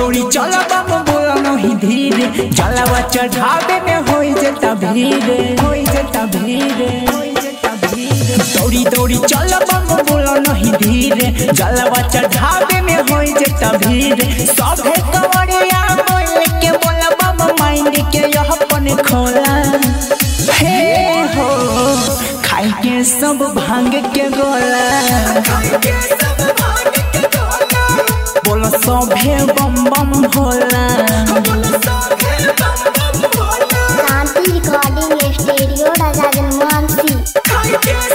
दौड़ी चल बम बोला नहीं धीरे जलावा चढ़ावे में होई जता भीरे होई जता भीरे होई जता भीरे दौड़ी दौड़ी चल बम बोला नहीं धीरे जलावा चढ़ावे में होई जता भीरे सभे कवड़िया बोल के बोला बम माइंड के यह अपन खोला हे हो खाई के सब भांग के गोला बोलो सभे बम बम भोला शांति रिकॉर्डिंग स्टूडियो राजा जनमानसी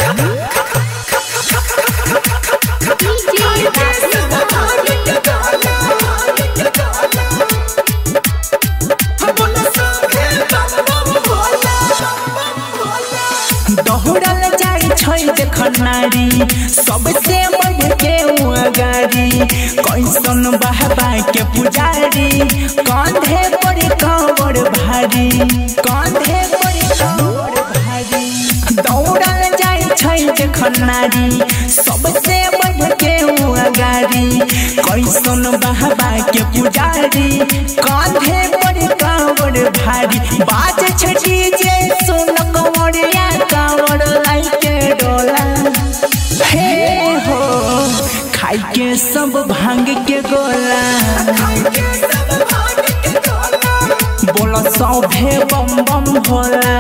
दौड़ल जाई छै देखन नारी सबसे बढ़ के उ अगारी कैसन बहबा के पुजारी कांधे पर कांवर भारी कांधे पर कांवर भारी दौड़ल जाई छै देखन नारी सबसे बढ़ के उ अगारी कैसन बहबा के पुजारी कांधे पर कांवर भारी बाज छठी जे सुन कंवरिया कांवर लाई के डोला हे हो खाई के सब भांग के गोला बोला सभे बम बम भोला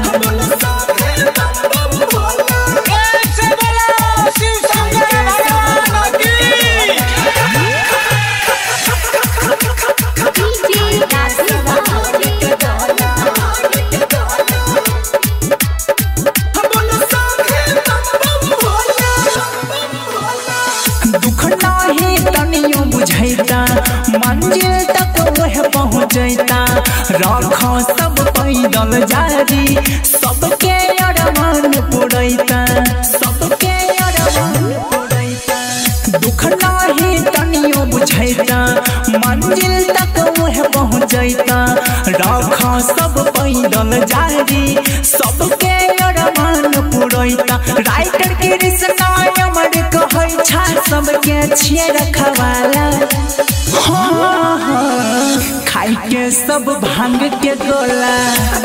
दुख नाही तनियो बुझैता मंजिल तक वह पहुँचैता रख सब पैदल जारी सबके अरमान पुरैता सबके अरमान पुरैता दुख नाही तनियो बुझैता मंजिल तक वह पहुँचैता रख सब पैदल जारी सबके अरमान पुरैता राइटर कृष्ण अमर कहै छा सबके छिए रखवाला हाँ, हाँ, खाई के सब भांग के गोला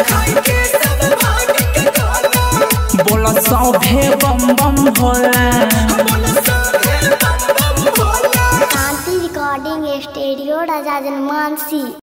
बोला सभे बम बम भोला शांति रिकॉर्डिंग स्टूडियो राजा जनमानसी